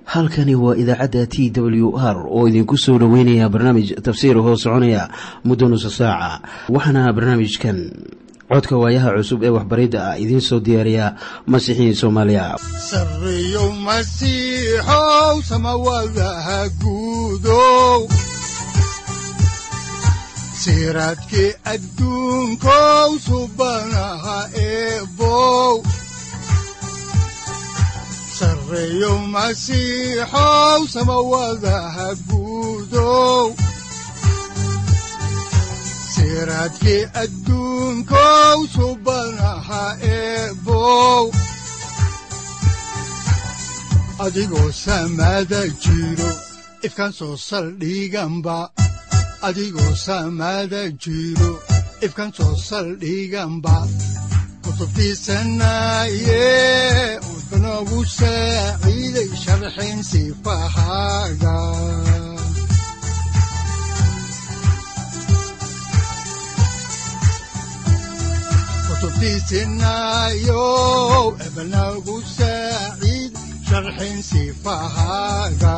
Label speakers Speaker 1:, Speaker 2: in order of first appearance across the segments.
Speaker 1: halkani waa idaacadda t w r oo idinku soo dhoweynaya barnaamij tafsiir hoo soconaya muddo nusa saaca waxaana barnaamijkan codka waayaha cusub ee waxbaridda ah idiin soo diyaariya masiixiin soomaaliya
Speaker 2: sareyow masiixow samawadaha guudow siraadkii adduunkow subanaha eebow sareyow masiixow samawadaha guudow siraadkii adduunkow subanaha eebow adigoo samada jiro ifkaan soo saldhiganba adigoo samada jiro ifkaan soo saldhiganba kutubtiisanaye udanogu saaciiday sharxin sifahaaga kutubtiisinayow ebanagu saaciid sharxin sifahaaga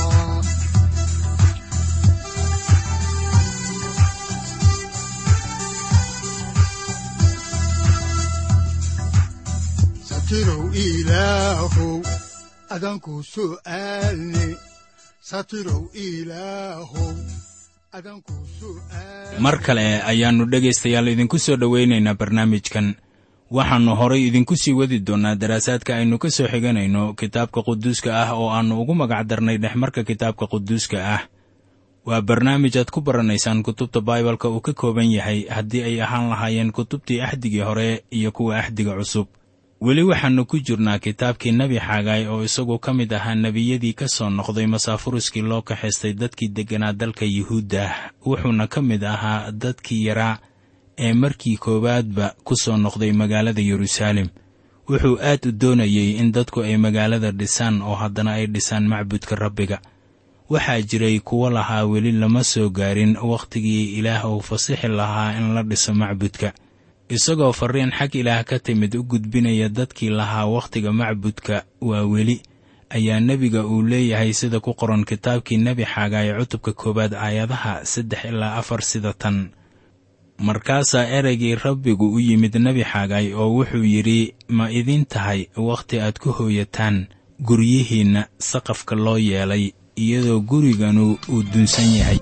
Speaker 2: satirow ilaahow adanku su'aalne satirow ilaahow adanku su'aal
Speaker 3: mar kale ayaannu dhegaystayaal idinku soo dhowaynaynaa barnaamijkan waxaannu horay idinku sii wadi doonnaa daraasaadka aynu ka soo xiganayno kitaabka quduuska ah oo aannu ugu magac darnay dhexmarka kitaabka quduuska ah waa barnaamij aad ku baranaysaan kutubta baibalka uu ka kooban yahay haddii ay ahaan lahaayeen kutubtii axdigii hore iyo kuwa axdiga cusub weli waxaannu ku jirnaa kitaabkii nebi xaagaay oo isagu ka mid ahaa nebiyadii ka soo noqday masaafuruskii loo kaxaystay dadkii degganaa dalka yuhuudda wuxuuna ka mid ahaa dadkii yaraa ee markii koowaadba ku soo noqday magaalada yeruusaalem wuxuu aad u doonayey in dadku ay magaalada dhisaan oo haddana ay dhisaan macbudka rabbiga waxaa jiray kuwo lahaa weli lama soo gaarin wakhtigii ilaah uu fasixi lahaa in la dhiso macbudka isagoo farriin xag ilaah ka timid u gudbinaya dadkii lahaa wakhtiga macbudka waa weli ayaa nebiga uu leeyahay sida ku qoran kitaabkii nebi xaagaay cutubka koowaad aayadaha saddex ilaa afar sida tan markaasaa ereygii rabbigu u yimid nebi xaagaay oo wuxuu yidhi ma idin tahay wakhti aad ku hooyataan guryihiinna saqafka loo yeelay iyadoo guriganu uu dunsan yahay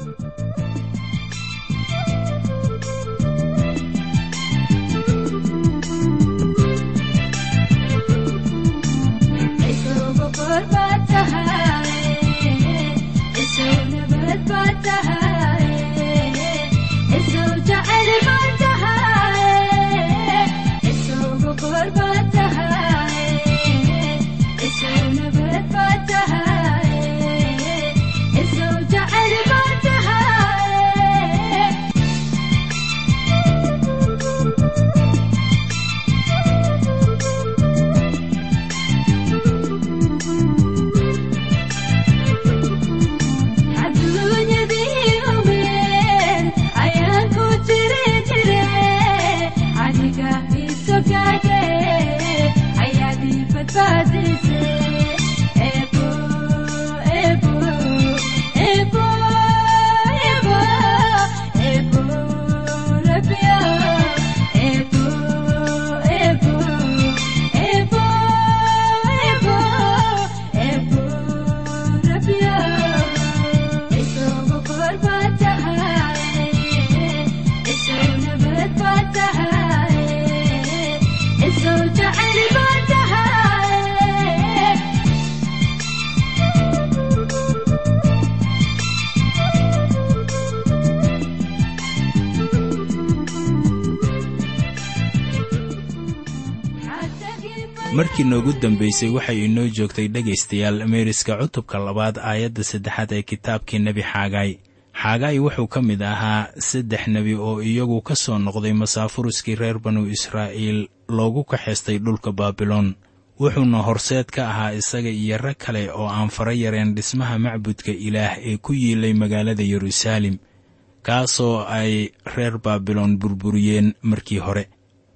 Speaker 3: markii noogu dambaysay waxay inoo joogtay dhegaystayaal meeriska cutubka labaad aayadda saddexaad ee kitaabkii nebi xaagaay xaagaay wuxuu ka mid ahaa saddex nebi oo iyagu ka soo noqday masaafuruskii reer banu israa'iil loogu kaxaystay dhulka baabiloon wuxuuna horseed ka ahaa isaga iyo rag kale oo aan fara yareen dhismaha macbudka ilaah ee ku yiilay magaalada yeruusaalem kaasoo ay reer baabiloon burburiyeen markii hore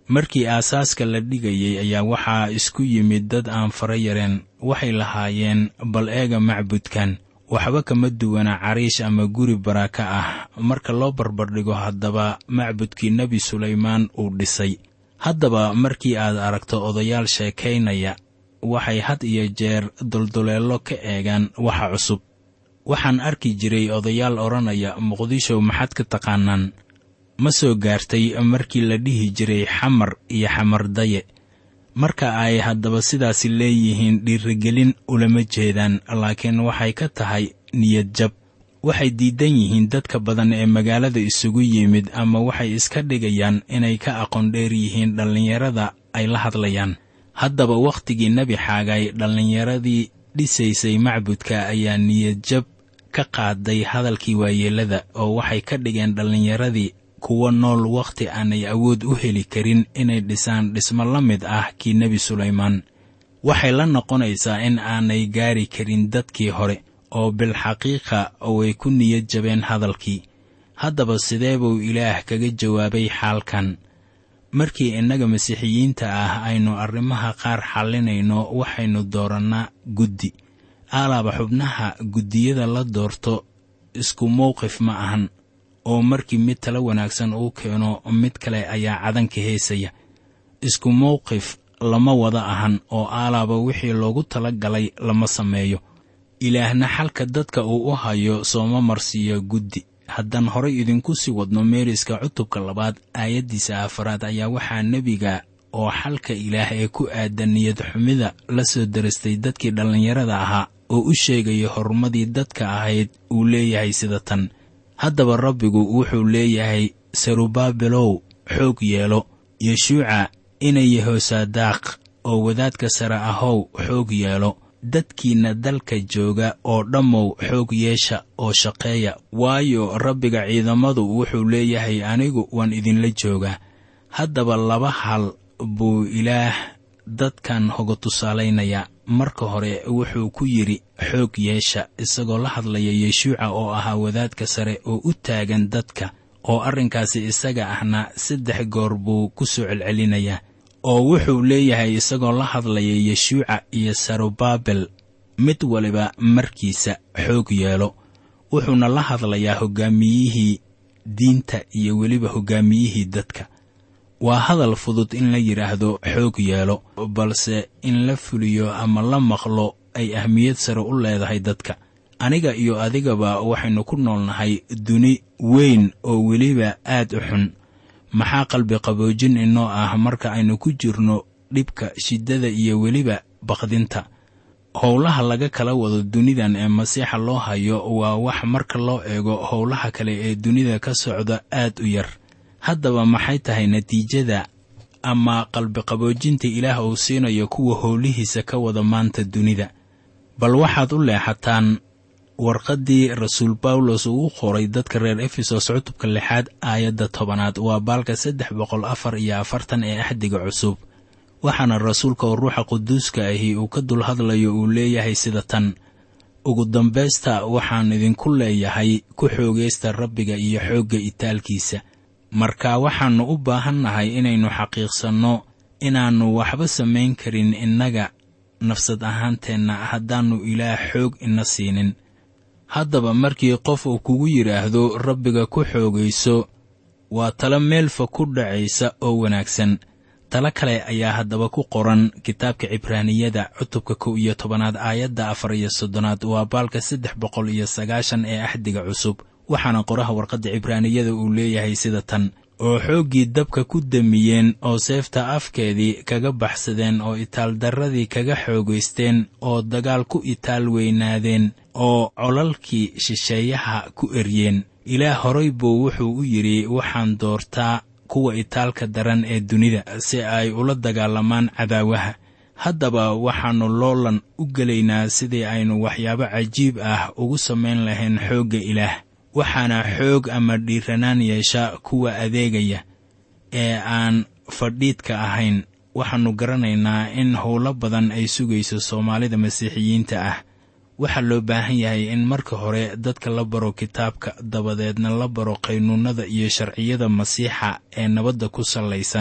Speaker 3: markii aasaaska la dhigayay ayaa waxaa isku yimid dad aan fara yareen waxay lahaayeen bal eega macbudkan waxba kama duwana cariish ama guri baraka ah marka loo barbardhigo haddaba macbudkii nebi sulaymaan uu dhisay haddaba markii aad aragto odayaal sheekaynaya waxay had iyo jeer dulduleello ka eegaan waxa cusub waxaan arki jiray odayaal odhanaya muqdisho maxaad ka taqaanaan ma soo gaartay markii la dhihi jiray xamar iyo xamardaye marka ay haddaba sidaasi leeyihiin dhiirigelin ulama jeedaan laakiin waxay ka tahay niyad jab waxay diidan yihiin dadka badan ee magaalada isugu yimid ama waxay iska dhigayaan inay ka aqoon dheer yihiin dhallinyarada ay la hadlayaan haddaba wakhtigii nebi xaagay dhallinyaradii dhisaysay macbudka ayaa niyad jab ka qaaday hadalkii waayeellada oo waxay ka dhigeen dhallinyaradii kuwa nool wakhti aanay awood u heli karin inay dhisaan dhismo la mid ah kii nebi sulaymaan waxay la noqonaysaa in aanay gaari karin dadkii hore oo bilxaqiiqa way ku niyad jabeen hadalkii haddaba sidee buu ilaah kaga jawaabay xaalkan markii innaga masiixiyiinta ah aynu arrimaha qaar xallinayno waxaynu doorannaa guddi alaaba xubnaha guddiyada la doorto isku mowqif ma ahan oo markii mid tala wanaagsan uu keeno mid kale ayaa cadanka heesaya isku mowqif lama wada ahan oo aalaaba wixii loogu tala galay lama sameeyo ilaahna xalka dadka uu u hayo sooma marsiiyo guddi haddaan horay idinku sii wadno meeriska cutubka labaad aayaddiisa afaraad ayaa waxaa nebiga oo xalka ilaah ee ku aadan niyad xumida la soo darastay dadkii dhallinyarada ahaa oo u sheegaya horumadii dadka ahayd uu leeyahay sida tan haddaba rabbigu wuxuu leeyahay serubaabelow xoog yeelo yeshuuca inay yehosadaaq oo wadaadka sare ahow xoog yeelo dadkiinna dalka jooga oo dhammow xoog yeesha oo shaqeeya waayo rabbiga ciidamadu wuxuu leeyahay anigu waan idinla joogaa haddaba laba hal buu ilaah dadkan hoga tusaalaynayaa marka hore wuxuu ku yidhi xoog yeesha isagoo la hadlaya yeshuuca oo ahaa wadaadka sare oo u taagan dadka oo arrinkaasi isaga ahna saddex goor buu ku soo celcelinayaa oo wuxuu leeyahay isagoo la hadlaya yeshuuca iyo sarubaabel mid waliba markiisa xoog yeelo wuxuuna la hadlayaa hoggaamiyihii diinta iyo weliba hoggaamiyihii dadka waa hadal fudud in la yidhaahdo xoog yeelo balse in la fuliyo ama la maqlo ay ahmiyad sare u leedahay dadka aniga iyo adigaba waxaynu ku noolnahay duni weyn oo weliba aad u xun maxaa qalbi qaboojin inoo ah marka aynu ku jirno dhibka shiddada iyo weliba baqdinta howlaha laga kala wado dunidan ee masiixa loo hayo waa wax marka loo eego howlaha kale ee dunida ka socda aad u yar haddaba maxay tahay natiijada ama qalbiqaboojinta ilaah uu siinayo kuwa howlihiisa ka wada maanta dunida bal waxaad u leexataan warqaddii rasuul bawlos uu u qoray dadka reer efesos cutubka lixaad aayadda tobanaad waa baalka saddex boqol afar iyo afartan ee axdiga cusub waxaana rasuulka oo ruuxa quduuska ahi uu ka dul hadlayo uu leeyahay sida tan ugu dambaysta waxaan idinku leeyahay ku xoogaysta rabbiga iyo xoogga itaalkiisa marka waxaannu u baahannahay inaynu xaqiiqsanno inaannu waxba samayn karin innaga nafsad ahaanteenna haddaannu ilaah xoog ina siinin haddaba markii qof uu kugu yidhaahdo rabbiga ku xoogayso waa talo meelfa ku dhacaysa oo wanaagsan talo kale ayaa haddaba ku qoran kitaabka cibraaniyada cutubka kow iyo tobanaad aayadda afar iyo soddonaad waa baalka saddex boqol iyo sagaashan ee axdiga cusub waxaana qoraha warqadda cibraaniyada uu leeyahay sida tan oo xooggii dabka ku damiyeen oo seefta afkeedii kaga baxsadeen oo itaaldarradii kaga xoogaysteen oo dagaal ku itaal weynaadeen oo colalkii shisheeyaha ku eryeen ilaah horay buu wuxuu u yidhi waxaan doortaa kuwa itaalka daran ee dunida si ay ula dagaalamaan cadaawaha haddaba waxaannu loolan u gelaynaa sidii aynu waxyaabo cajiib ah ugu samayn lahayn xoogga ilaah waxaana xoog ama dhiiranaan yeesha kuwa adeegaya ee aan fadhiidka ahayn waxaannu garanaynaa in howlo badan ay sugayso soomaalida masiixiyiinta ah waxaa loo baahan yahay in marka hore dadka la baro kitaabka dabadeedna la baro qaynuunnada iyo sharciyada masiixa ee nabadda ku sallaysan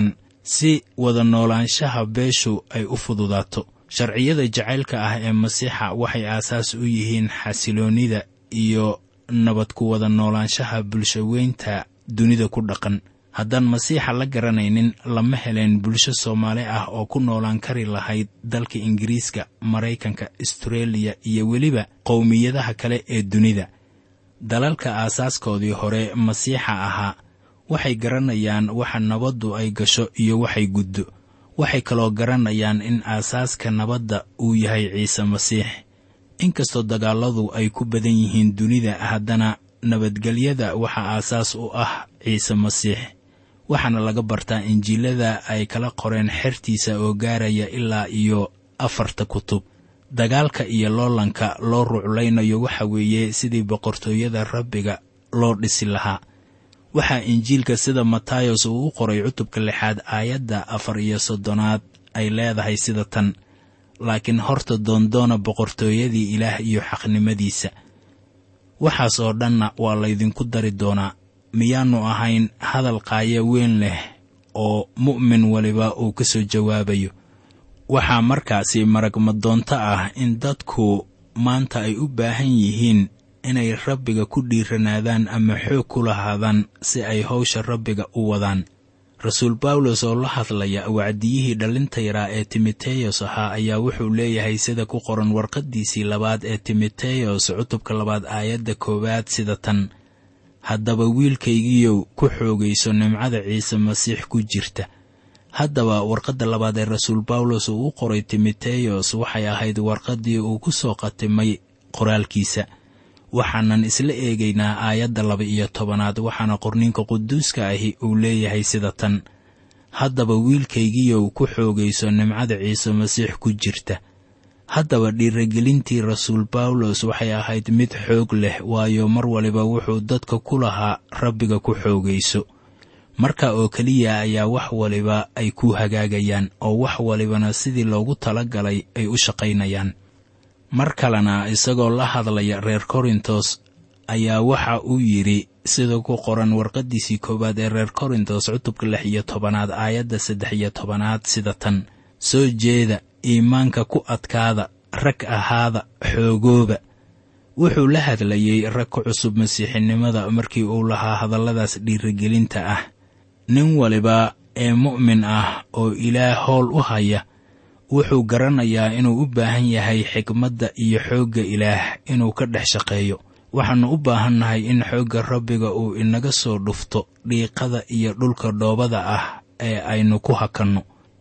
Speaker 3: si wada noolaanshaha beeshu ay u fududaato sharciyada jacaylka ah ee masiixa waxay aasaas u yihiin xasiloonnida iyo nabad ku wada noolaanshaha bulshaweynta dunida ku dhaqan haddaan masiixa la garanaynin lama heleen bulsho soomaali ah oo ku noolaan kari lahayd dalka ingiriiska maraykanka astareeliya iyo weliba qowmiyadaha kale ee dunida dalalka aasaaskoodii hore masiixa ahaa waxay garanayaan waxa nabaddu ay gasho iyo waxay guddo waxay kaloo garanayaan in aasaaska nabadda uu yahay ciise masiix inkastoo dagaalladu ay ku badan yihiin dunida haddana nabadgelyada waxaa aasaas u ah ciise masiix waxaana laga bartaa injiilada ay kala qoreen xertiisa oo gaaraya ilaa iyo afarta kutub dagaalka iyo loolanka loo ruclaynayo waxa weeye sidii boqortooyada rabbiga loo dhisi lahaa waxaa injiilka sida matayos uu u qoray cutubka lixaad aayadda afar iyo soddonaad ay leedahay sida tan laakiin horta doondoona boqortooyadii ilaah iyo xaqnimadiisa waxaas oo dhanna waa laydinku dari doonaa miyaannu ahayn hadal qaayo weyn leh oo mu'min waliba uu ka soo jawaabayo waxaa markaasi maragmadoonto ah in dadku maanta ay u baahan yihiin inay rabbiga ku dhiiranaadaan ama xoog ku lahaadaan si ay howsha rabbiga u wadaan rasuul bawlos oo la hadlaya wacdiyihii dhallinta yaraa ee timoteyos ahaa ayaa wuxuu leeyahay sida ku qoran warqaddiisii labaad ee timoteyos cutubka labaad aayadda koowaad sida tan haddaba wiilkaygiiyow ku xoogayso nimcada ciise masiix ku jirta haddaba warqadda labaad ee rasuul bawlos uu u qoray timoteyos waxay ahayd warqaddii uu ku soo qatimay qoraalkiisa waxaanan isla eegaynaa aayadda laba iyo tobanaad waxaana qorninka quduuska ahi uu leeyahay sida tan haddaba wiilkaygiiyow ku xoogayso nimcada ciise masiix ku jirta haddaba dhiiragelintii rasuul bawlos waxay ahayd mid xoog leh waayo mar waliba wuxuu dadka ku lahaa rabbiga ku xoogayso marka oo keliya ayaa wax waliba ay ku hagaagayaan oo wax walibana sidii loogu tala galay ay u shaqaynayaan mar kalena isagoo la hadlaya reer korintos ayaa waxa uu yidhi sida ku qoran warqaddiisii koowaad ee reer korintos cutubka lix iyo tobanaad aayadda saddex iyo tobanaad sida tan soo jeeda iimaanka ku adkaada rag ahaada xoogooba wuxuu la hadlayey rag ku cusub masiixinimada markii uu lahaa hadalladaas dhiirigelinta ah nin waliba ee mu'min ah oo ilaah howl u haya wuxuu garanayaa inuu u baahan yahay xikmadda iyo xoogga ilaah inuu ka dhex shaqeeyo waxaannu u baahannahay in xoogga rabbiga uu inaga soo dhufto dhiiqada iyo dhulka dhoobada ah ee aynu ku hakanno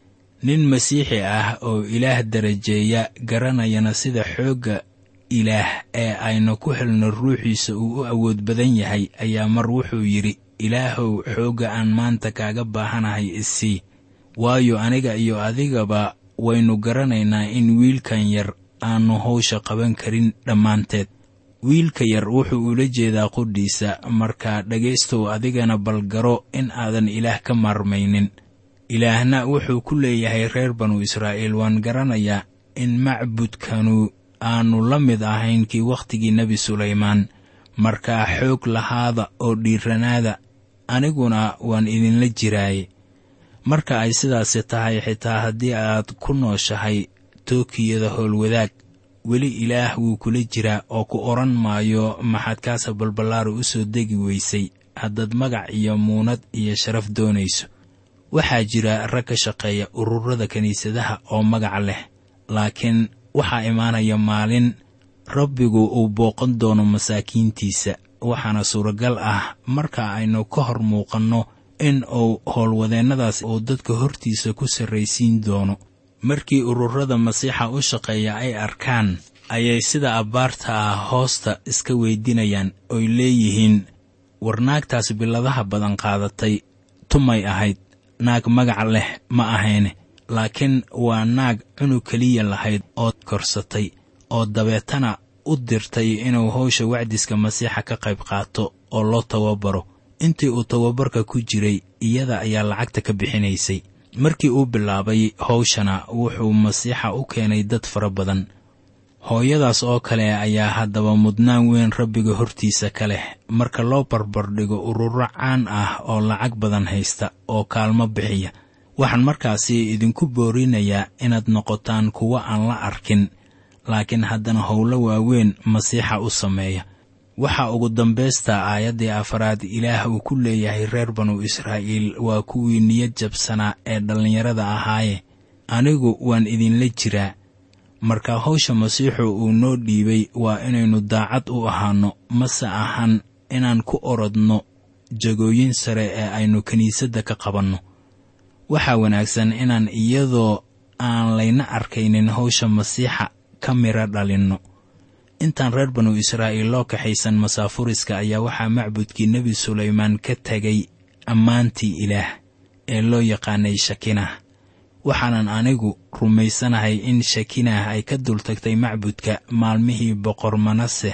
Speaker 3: nin masiixi ah oo ilaah darajeeya garanayana sida xoogga ilaah ee aynu ku helno ruuxiisa uu u awood badan yahay ayaa mar wuxuu yidhi ilaahow xoogga aan maanta kaaga baahanahay isii waayo aniga iyo adigaba waynu garanaynaa in wiilkan yar aannu hawsha qaban karin dhammaanteed wiilka yar wuxuu ula jeedaa qudhiisa marka dhegaystow adigana balgaro in aadan ilaah ka maarmaynin ilaahna wuxuu ku leeyahay reer banu israa'iil waan garanayaa in macbudkanu aannu la mid ahayn kii wakhtigii nebi sulaymaan markaa xoog lahaada oo dhiiranaada aniguna waan idinla jiraaye marka ay sidaasi tahay xitaa haddii aad ku nooshahay tookiyada howlwadaag weli ilaah wuu kula jiraa oo ku odhan maayo maxaad kaasa balballaara u soo degi weysay haddaad magac iyo muunad iyo sharaf doonayso waxaa jira rag ka shaqeeya ururada kiniisadaha oo magac leh laakiin waxaa imaanaya maalin rabbigu uu booqan doono masaakiintiisa waxaana suuragal ah marka aynu ka hor muuqanno in uu howlwadeennadaas uu dadka hortiisa ku sarraysiin doono markii ururada masiixa u shaqeeya ay arkaan ayay sida abbaarta ah hoosta iska weydinayaan oy leeyihiin war naagtaas biladaha badan qaadatay tumay ahayd naag magac leh ma ahayne laakiin waa naag cunug keliya lahayd oo korsatay oo dabeetana u dirtay inuu howsha wacdiska masiixa ka qayb qaato oo loo tababaro intii uu tababarka ku jiray iyada ayaa lacagta ka bixinaysay markii uu bilaabay howshana wuxuu masiixa u keenay dad fara badan hooyadaas oo kale ayaa haddaba mudnaan weyn rabbiga hortiisa ka leh marka loo barbardhigo ururo caan ah oo lacag badan haysta oo kaalmo bixiya waxaan markaasi idinku boorinayaa inaad noqotaan kuwo aan la arkin laakiin haddana howlo waaweyn masiixa u sameeya waxaa ugu dambaysta aayaddii afaraad ilaah uu ku leeyahay reer banu israa'iil waa kuwii niyad jabsanaa ee dhallinyarada ahaaye anigu waan idinla jiraa marka hawsha masiixu uu noo dhiibay waa inaynu daacad u ahaanno mase ahan inaan ku orodno jagooyin sare ee aynu kiniisadda ka qabanno waxaa wanaagsan inaan iyadoo aan layna arkaynin hawsha masiixa ka mira dhalinno intaan reer banu israa'iil loo kaxaysan masaafuriska ayaa waxaa macbudkii nebi sulaymaan ka tegay ammaantii ilaah ee loo yaqaanay shakinah waxaanan anigu rumaysanahay in shakinah ay ka dultagtay macbudka maalmihii boqor manaseh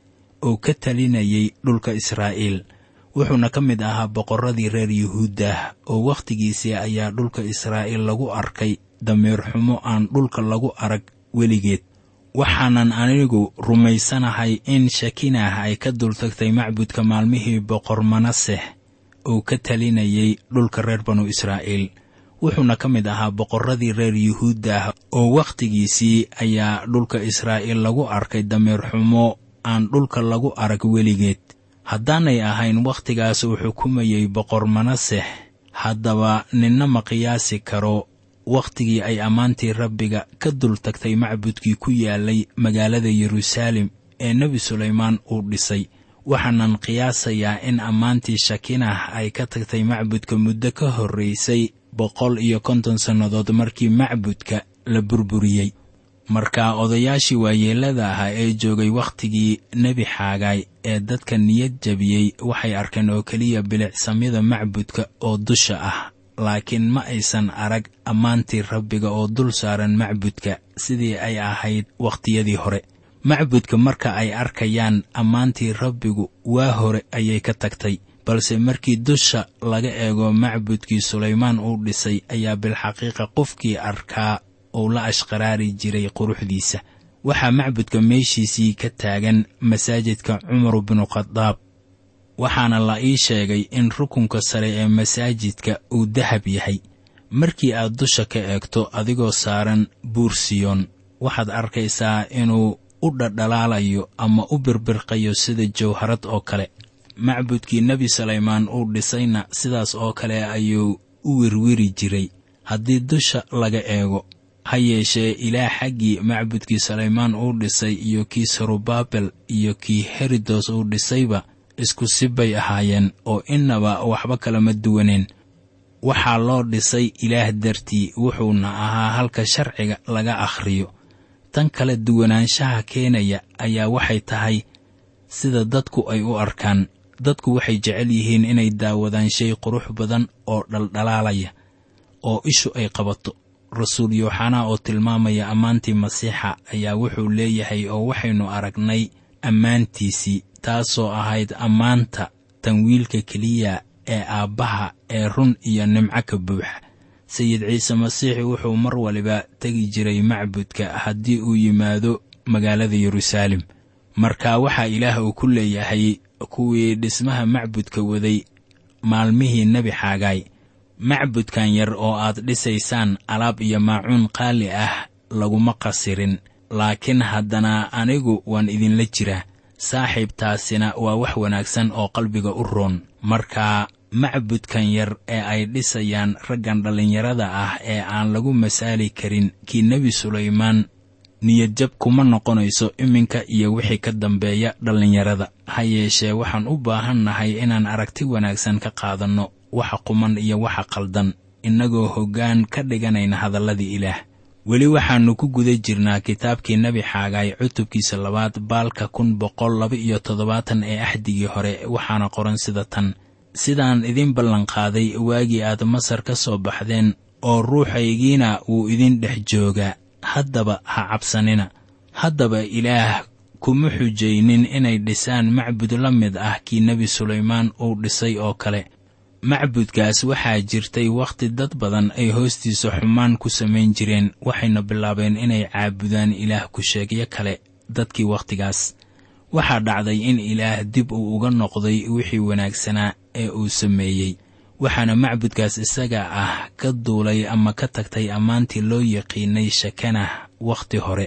Speaker 3: oo ka talinayay dhulka israa'iil wuxuuna ka mid ahaa boqorradii reer yuhuuddah oo wakhtigiisii ayaa dhulka israa'iil lagu arkay dameer xumo aan dhulka lagu arag weligeed waxaanan anigu rumaysanahay in shakinah ay ka dultagtay macbudka maalmihii boqor manaseh oo ka talinayay dhulka reer banu israa'iil wuxuuna ka mid ahaa boqorradii reer yuhuuddah oo wakhtigiisii ayaa dhulka israa'iil lagu arkay dameer xumo aan dhulka lagu arag weligeed haddaanay ahayn wakhtigaas uu xukumayey boqor manaseh haddaba ninna ma qiyaasi karo wakhtigii ay ammaantii rabbiga ka dul tagtay macbudkii ku yaalay magaalada yeruusaalem ee nebi sulaymaan uu dhisay waxaanan qiyaasayaa in ammaantii shakinah ay ka tagtay macbudka muddo ka horraysay boqol iyo konton sannadood markii macbudka la burburiyey marka odayaashii waayeellada ahaa ee joogay wakhtigii nebi xaagaay ee dadka niyad jabiyey waxay arkeen oo keliya bilicsamyada macbudka oo dusha ah laakiin ma aysan arag ammaantii rabbiga oo dul saaran macbudka sidii ay ahayd wakhtiyadii hore macbudka marka ay arkayaan ammaantii rabbigu waa hore ayay ka tagtay balse markii dusha laga eego macbudkii sulaymaan uu dhisay ayaa bilxaqiiqa qofkii arkaa uu la ashqaraari jiray quruxdiisa waxaa macbudka meeshiisii ka taagan masaajidka cumar binu khadaab waxaana la ii sheegay in rukunka sare ee masaajidka uu dahab yahay markii aad dusha ka eegto adigoo saaran buur siyoon waxaad arkaysaa inuu u dhadhalaalayo ama u birbirqayo sida jawharad oo kale macbudkii nebi sulaymaan uu dhisayna sidaas oo kale ayuu u wirwiri jiray haddii dusha laga eego ha yeeshee ilaah xaggii macbudkii sulaymaan uu dhisay iyo kii sarubaabel iyo kii herodos uu dhisayba isku si bay ahaayeen oo innaba waxba kalama duwaneen waxaa loo dhisay ilaah dartii wuxuuna ahaa halka sharciga laga akhriyo tan kala duwanaanshaha keenaya ayaa waxay tahay sida dadku ay u arkaan dadku waxay jecel yihiin inay daawadaan shay qurux badan oo dhaldhalaalaya oo ishu ay qabato rasuul yooxanaa oo tilmaamaya ammaantii masiixa ayaa wuxuu leeyahay oo waxaynu aragnay ammaantiisii taasoo ahayd ammaanta tanwiilka keliya ee aabbaha ee run iyo nimco ka buuxa sayid ciise masiix wuxuu mar waliba tegi jiray macbudka haddii uu yimaado magaalada yeruusaalem marka waxaa ilaah uu ku leeyahay kuwii dhismaha macbudka waday maalmihii nebi xaagaay macbudkan yar oo aad dhisaysaan alaab iyo maacuun qaali ah laguma qasirin laakiin haddana anigu waan idinla jiraa saaxiibtaasina waa wax wanaagsan oo qalbiga u roon marka macbudkan yar ee ay dhisayaan raggan dhallinyarada ah ee aan lagu masaali karin kii nebi sulaymaan niyadjab kuma noqonayso iminka iyo wixii ka dambeeya dhallinyarada ha yeeshee waxaan u baahannahay inaan aragti wanaagsan ka qaadanno waxa quman iyo waxa qaldan innagoo hoggaan ka dhiganayna hadalladii ilaah weli waxaannu ku guda jirnaa kitaabkii nebi xaagaay cutubkiisa labaad baalka kun boqol laba iyo toddobaatan ee axdigii hore waxaana qoran sida tan sidaan idin ballanqaaday waagii aad masar ka soo baxdeen oo ruuxaygiina wuu idin dhex joogaa haddaba ha cabsanina haddaba ilaah kuma xujaynin inay dhisaan macbud la mid ah kii nebi sulaymaan uu dhisay oo kale macbudkaas waxaa jirtay wakhti dad badan ay hoostiisa xumaan ku samayn jireen waxayna bilaabeen inay caabudaan ilaah ku-sheegyo kale dadkii wakhtigaas waxaa dhacday in ilaah dib uu uga noqday wixii wanaagsanaa ee uu sameeyey waxaana macbudkaas isaga ah ka duulay ama ka tagtay ammaantii loo yaqiinay shakanah wakhti hore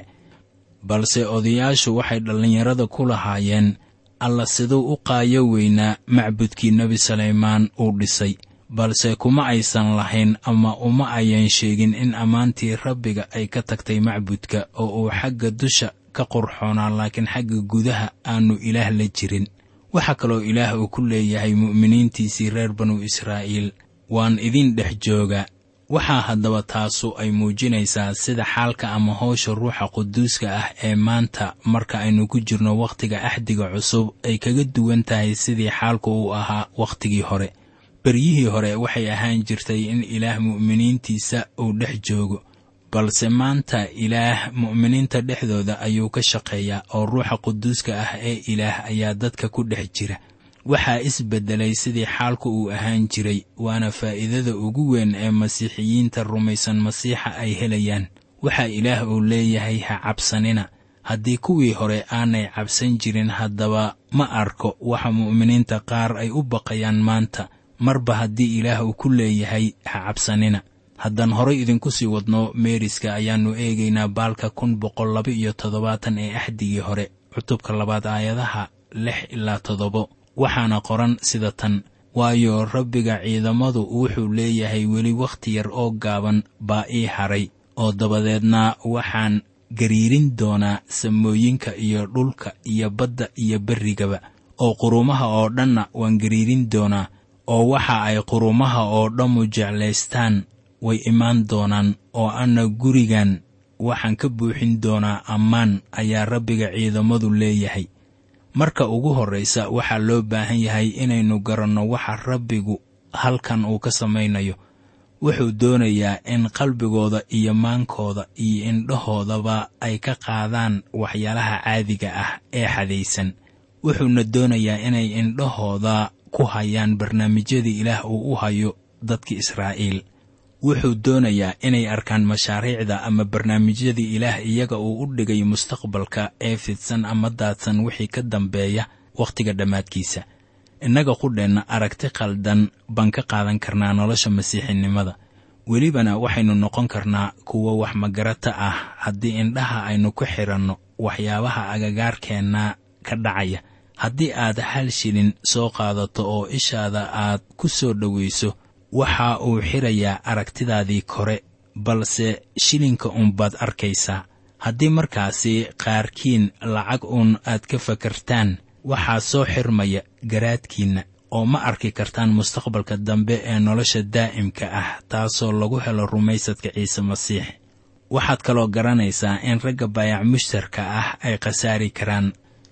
Speaker 3: balse odayaashu waxay dhallinyarada ku lahaayeen alla siduu u qaayo weynaa macbudkii nebi sulaymaan uu dhisay balse kuma aysan lahayn ama uma ayan sheegin in ammaantii rabbiga ay ka tagtay macbudka oo uu xagga dusha ka qurxoonaa laakiin xagga gudaha aanu ilaah la jirin waxaa kaloo ilaah uu ku leeyahay mu'miniintiisii reer banu israa'iil waan idin dhex jooga waxaa haddaba taasu ay muujinaysaa sida xaalka ama howsha ruuxa quduuska ah ee maanta marka aynu ku jirno wakhtiga axdiga cusub ay kaga duwan tahay sidii xaalku uu ahaa wakhtigii hore beryihii hore waxay ahaan jirtay in ilaah mu'miniintiisa uu dhex joogo balse maanta ilaah mu'miniinta dhexdooda ayuu ka shaqeeyaa oo ruuxa quduuska ah ee ilaah ayaa dadka ku dhex jira waxaa isbeddelay sidii xaalku uu ahaan jiray waana faa'iidada ugu weyn ee masiixiyiinta rumaysan masiixa ay helayaan waxaa ilaah uu leeyahay ha cabsanina haddii kuwii hore aanay cabsan jirin haddaba ma arko waxa mu'miniinta qaar ay u baqayaan maanta marba haddii ilaah uu ku leeyahay ha cabsanina haddaan horay idinku sii wadno meeriska ayaannu eegaynaa baalka kun boqol laba iyo toddobaatan ee axdigii hore cutubka labaad aayadaha lix ilaa toddobo waxaana qoran sida tan waayo rabbiga ciidamadu wuxuu leeyahay weli wakhti yar oo gaaban baa ii haray oo dabadeedna waxaan gariirin doonaa samooyinka iyo dhulka iyo badda iyo berrigaba oo qurumaha oo dhanna waan gariirin doonaa oo waxa ay qurumaha oo dhammu jeclaystaan way imaan doonaan oo anna gurigan waxaan ka buuxin doonaa ammaan ayaa rabbiga ciidamadu leeyahay marka ugu horraysa waxaa loo baahan yahay inaynu garanno waxa rabbigu halkan uu ka samaynayo wuxuu doonayaa in qalbigooda iyo maankooda iyo indhahoodaba ay ka qaadaan waxyaalaha caadiga ah ee xadaysan wuxuuna doonayaa inay indhahooda ku hayaan barnaamijyadii ilaah uu u hayo dadka israa'iil wuxuu doonayaa inay arkaan mashaariicda ama barnaamijyadii ilaah iyaga uu u dhigay mustaqbalka ee fidsan ama daadsan wixii ka dambeeya wakhtiga dhammaadkiisa innaga qudheenna aragti khaldan baan ka qaadan karnaa nolosha masiixinimada welibana waxaynu noqon karnaa kuwo wax magarata ah haddii indhaha aynu ku xidhanno waxyaabaha agagaarkeenna ka dhacaya haddii aad hal shilin soo qaadato oo ishaada aad ku soo dhowayso waxa uu xirayaa aragtidaadii kore balse shilinka uunbaad arkaysaa haddii markaasi qaarkiin lacag uun aad ka fakartaan waxaa soo xirmaya garaadkiinna oo ma arki kartaan mustaqbalka dambe ee nolosha daa'imka ah taasoo lagu helo rumaysadka ciise masiix waxaad kaloo garanaysaa in ragga baayac mushtarka ah ay khasaari karaan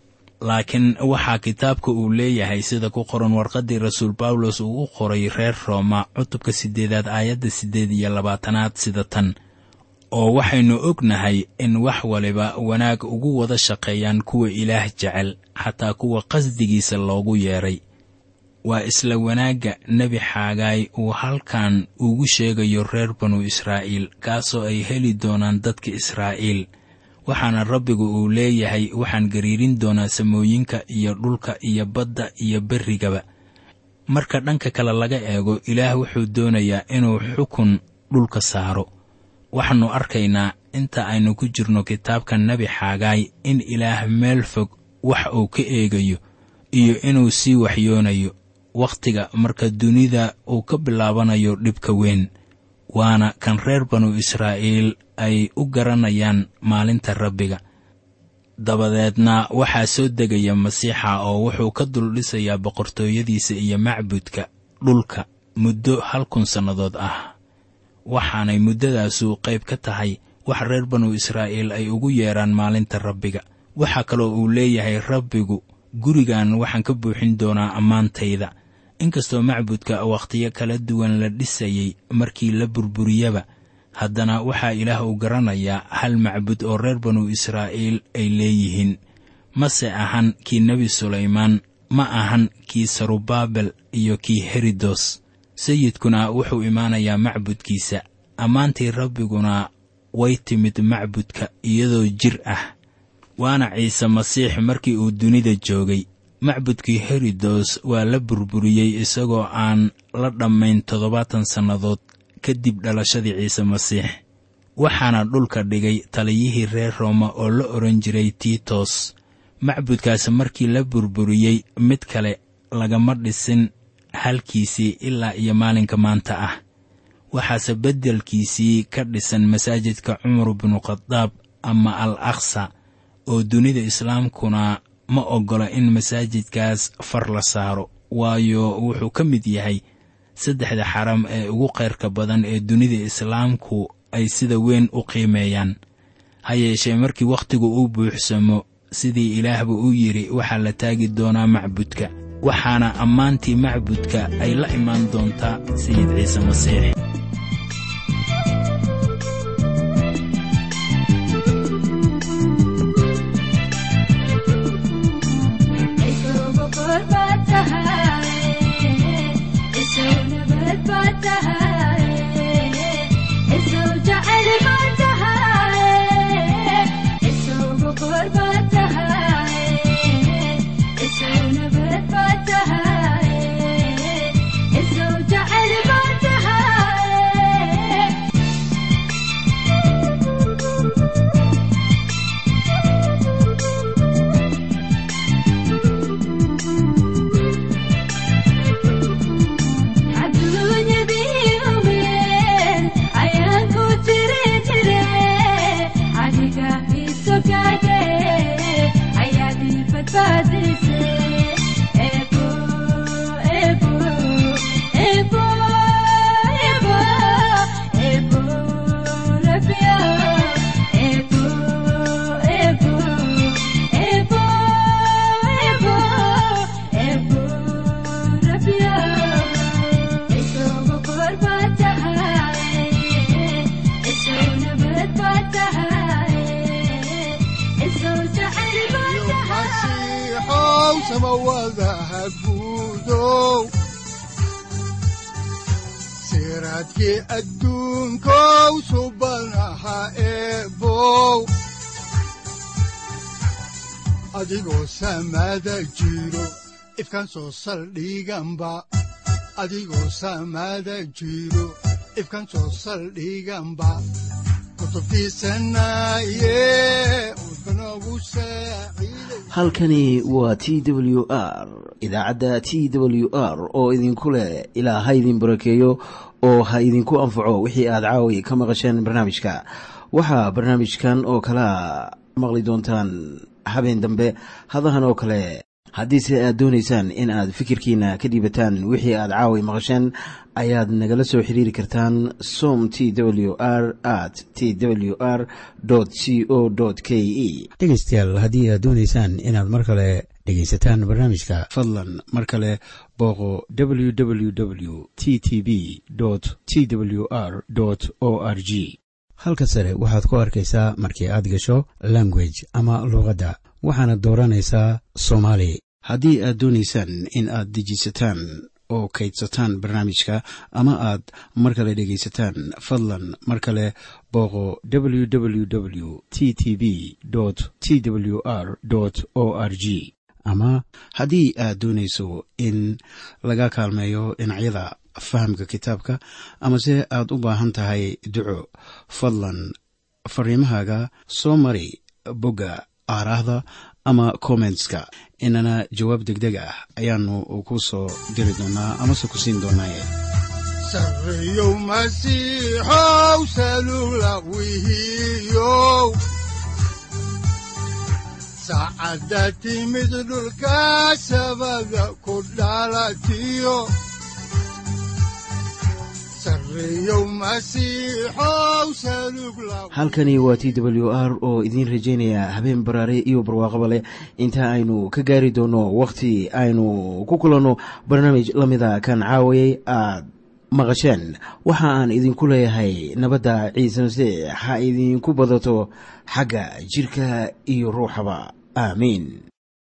Speaker 3: laakiin waxaa kitaabka uu leeyahay sida ku qoran warqaddii rasuul bawlos uu u qoray reer rooma cutubka siddeedaad aayadda siddeed iyo labaatanaad sida tan oo waxaynu ognahay in wax waliba wanaag ugu wada shaqeeyaan kuwa ilaah jecel xataa kuwa qasdigiisa loogu yeedhay waa isla wanaagga nebi xaagaay uu halkan ugu sheegayo reer banu israa'iil kaasoo ay heli doonaan dadka israa'iil waxaana rabbigu uu leeyahay waxaan gariirin doonaa samooyinka iyo dhulka iyo badda iyo berrigaba marka dhanka kale laga eego ilaah wuxuu doonayaa inuu xukun dhulka saaro waxaannu arkaynaa inta aynu ku jirno kitaabka nebi xaagaay in ilaah meel fog wax uu ka eegayo iyo inuu sii waxyoonayo wakhtiga marka dunida uu ka bilaabanayo dhibka weyn waana kan reer banu israa'iil ay u garanayaan maalinta rabbiga dabadeedna waxaa soo degaya masiixa oo wuxuu ka duldhisayaa boqortooyadiisa iyo macbudka dhulka muddo hal kun sannadood ah waxaanay muddadaasu qayb ka tahay wax reer banu israa'iil ay ugu yeedhaan maalinta rabbiga waxaa kaloo uu leeyahay rabbigu gurigan waxaan ka buuxin doonaa ammaantayda inkastoo macbudka wakhtiyo kala duwan la dhisayey markii la burburiyaba haddana waxaa ilaah uu garanayaa hal macbud oo reer banu israa'iil ay leeyihiin mase ahan kii nebi sulaymaan ma ahan kii sarubaabel iyo kii herodos sayidkuna wuxuu imaanayaa macbudkiisa ammaantii rabbiguna way timid macbudka iyadoo jir ah waana ciise masiix markii uu dunida joogay macbudkii herodos waa la burburiyey isagoo aan la dhammayn toddobaatan sannadood kadib dhalashadii ciise masiix waxaana dhulka dhigay taliyihii reer rooma oo la odhan jiray tiitos macbudkaas markii la burburiyey mid kale lagama dhisin halkiisii ilaa iyo maalinka maanta ah waxaase beddelkiisii ka dhisan masaajidka cumar binu khadaab ama al aksa oo dunida islaamkuna ma oggola in masaajidkaas far la saaro waayo wuxuu ka mid yahay saddexda xaram ee ugu khayrka badan ee dunida islaamku ay sida weyn u qiimeeyaan ha yeeshee markii wakhtigu u buuxsamo sidii ilaahba u yidhi waxaa la taagi doonaa macbudka waxaana ammaantii macbudka ay la imaan doontaa sayid ciise masiix
Speaker 2: siraadkii adduunkow subanaha eebow adigoo samaada jiro ifkan soo saldhiganba adigoo samaada jiro ifkan soo saldhiganba
Speaker 1: halkani waa t w r idaacadda t w r oo idinku leh ilaa ha idin barakeeyo oo ha idinku anfaco wixii aad caawi ka maqasheen barnaamijka waxaa barnaamijkan oo kalaa maqli doontaan habeen dambe hadahan oo kale haddiise aad doonaysaan in aad fikirkiina ka dhiibataan wixii aad caawi maqasheen ayaad nagala soo xiriiri kartaan som t w r at t w r c o k e
Speaker 4: dhegaystayaal haddii aad doonaysaan inaad mar kale dhegaysataan barnaamijka
Speaker 1: fadlan mar kale booqo w w w t t b t w r o r g
Speaker 4: halka sare waxaad ku arkaysaa markii aad gasho language ama luuqadda waxaana dooranaysaa soomaali
Speaker 1: haddii aad doonaysaan in aad dejisataan oo kaydsataan barnaamijka ama aad mar kale dhegaysataan fadlan mar kale booqo w w w t t b t w r o r g ama haddii aad doonayso in laga kaalmeeyo dhinacyada fahamka kitaabka amase aad u baahan tahay duco fadlan fariimahaaga soo mari bogga aaraahda ama kommentska inana jawaab degdeg ah ayaanu ku soo diri doonaa amase ku siin doonaaye
Speaker 2: sareyow masiixow salula wihiyow saacadda timid dhulka sabada ku dhalatiyo
Speaker 1: halkani waa t w r oo idiin rajaynaya habeen baraare iyo barwaaqaba leh inta aynu ka gaari doono wakhti aynu ku kulanno barnaamij la mida kan caawayay aad maqasheen waxa aan idinku leeyahay nabadda ciise masiix ha idinku badato xagga jidhka iyo ruuxaba aamiin